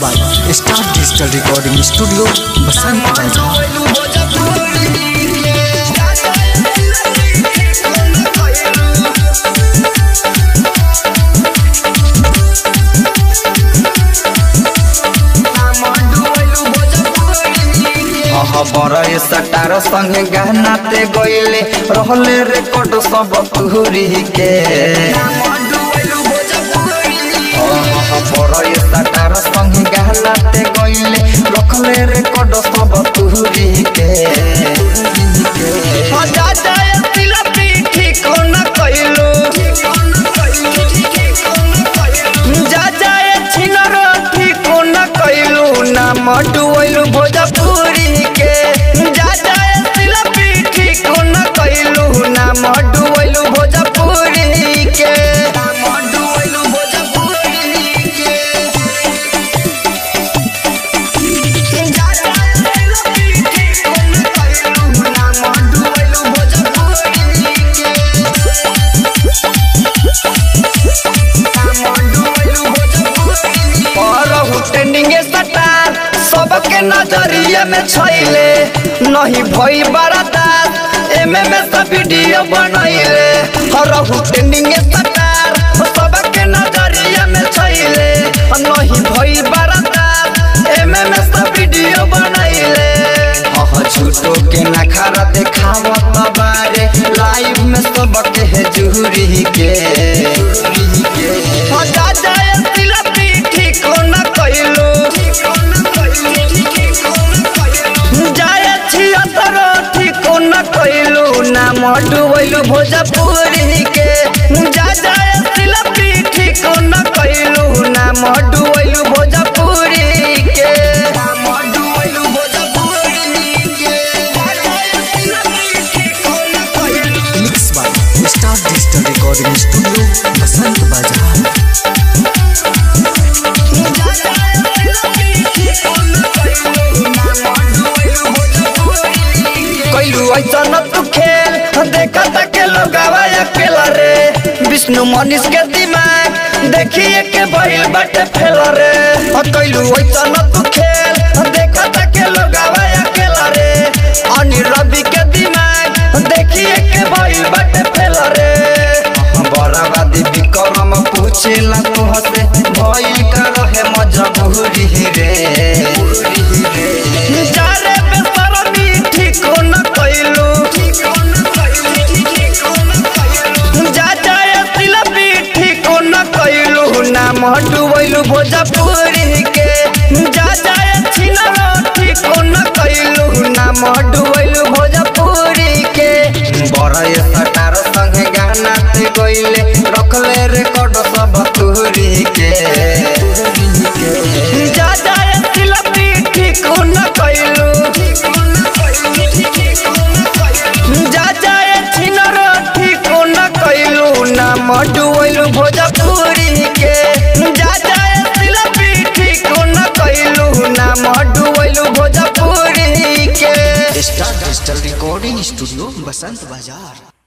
by star digital recording studio Basant Bazar बड़े star संगे गहनाते गईले रहले रेकॉर्ड सब तुहरी के बड़े सटार संगे गहनाते गईले रखले रेकॉर्ड सब तुहरी के जा जाए तिलपी ठीक न कइलू जा जाए छिनर ठीक न कइलू ना मडुइलू भोजपुरी के जा जाए तिलपी ठीक न कइलू ना मडुइलू भोजपुरी के मडुइलू भोजपुरी के जा जाए तिलपी ठीक न कइलू ना मडुइलू भोजपुरी के ट्रेंडिंग स्टार सबके नजरिया में छैले नहीं भई बरादार एमे में सब वीडियो बनैले हरहु ट्रेंडिंग स्टार सबके नजरिया में छैले नहीं भई बरादार एमे में सब वीडियो बनैले अह झूठो के नखरा देखावत बारे लाइव में सबके है जुहरी के जुहरी के जा जाए तिलपी ठीक न कइलू जाए छिहत्तर ठीक न कइलू ना मडुबैलू भोजपुरी के जा जाए तिलपी ठीक न कइलू ना मडुबैलू भोजपुरी के मडुबैलू भोजपुरी के mix by star digital recording studio Basant Bazar कैलू ऐसा न तू खेल देखा के लोगावा अकेला रे विष्णु मनीष के दिमाग देखिए के भइल बाटे फेल रे कैलू ऐसा न तू खेल देखा के लोगावा अकेला रे अनि रवि के दिमाग देखिए के भइल बाटे फेल रे बराबादी विक्रम पूछेला तो हसे भइल का रहे मजबूरी रे जारे बेसरमी ठीक न कइलू जा जाए तिलपी ठीक न कइलू ना मडुबैलू भोजपुरी के जा जाए छिनर ठीक न कइलू ना मडुबैलू भोजपुरी के बड़े सटार संगे गाना ते गइले रखले रेकॉर्ड सब तुहरी के जा जाए तिलपी ठीक न कइलू जा जाए छिनर ठीक न कइलू ना मडुइलू भोजपुरी के जा जाए तिलपी ठीक न कइलू ना मडुइलू भोजपुरी के star digital recording studio Basant बाजार